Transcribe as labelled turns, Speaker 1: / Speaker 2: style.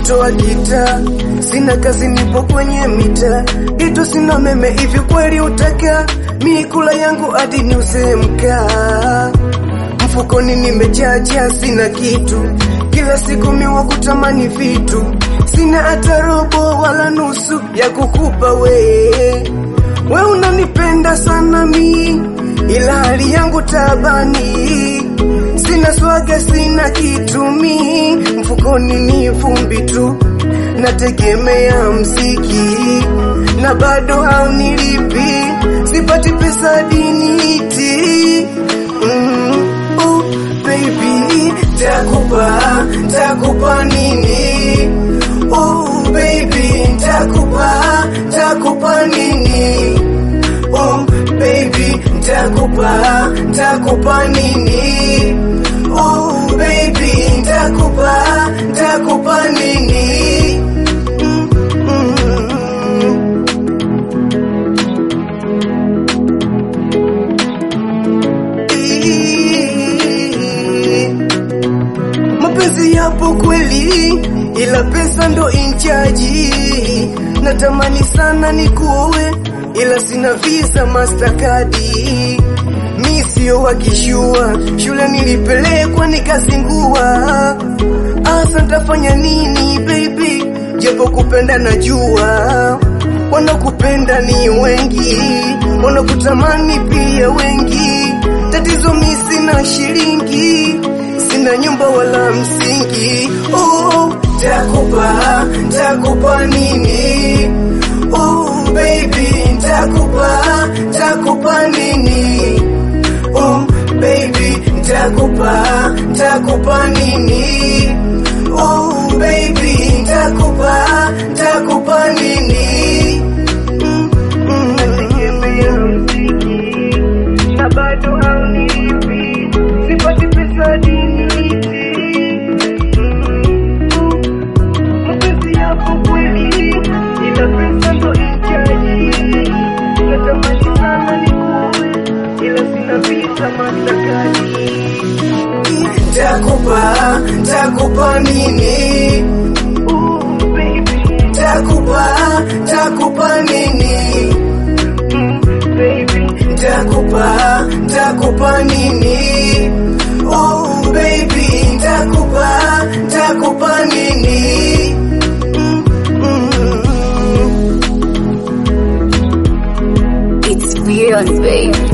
Speaker 1: kutoa gita, sina kazi, nipo kwenye mita, itu sina meme, hivi kweli utaka mikula yangu hadi niuze mkaa? Mfukoni nimejaja, sina kitu, kila siku miwa kutamani vitu, sina hata robo wala nusu ya kukupa we. We unanipenda sana mi, ila hali yangu tabani, sina swaga, sina kitu mi, mfukoni ni vumbi tu, nategemea mziki na bado haunilipi, sipati pesa diniti mm, oh, baby, takupa takupa nini? Oh baby, takupa takupa nini? Oh baby, takupa takupa nini? Oh baby, takupa takupa nini? Mm, mm, mm. Mapenzi yapo kweli, ila pesa ndo inchaji. Natamani sana nikuowe, ila sina visa Mastercard. Mi sio wakishua, shule nilipelekwa nikazingua. Asa ntafanya nini baby, japo kupenda najua. Wanakupenda ni wengi, wanakutamani pia wengi. Tatizo mi sina shilingi, sina nyumba wala msingi. Oh, takupa takupa nini? Oh baby, takupa takupa nini? Oh baby, takupa takupa nini? Oh baby, takupa takupa nini? Mm, mm, nategemea mziki na bado haunilipi, sipati pesa diniti. Mm, mapenzi yako kweli, ila pesa ndo ichaji. Natamani sana nikuowe, ila sina visa Mastercard. Takupa, takupa nini? Ooh, baby. Takupa, takupa nini? Mm, baby. Takupa, takupa nini? Oh baby, takupa, takupa nini? Mm, mm, mm.
Speaker 2: It's beyond, babe.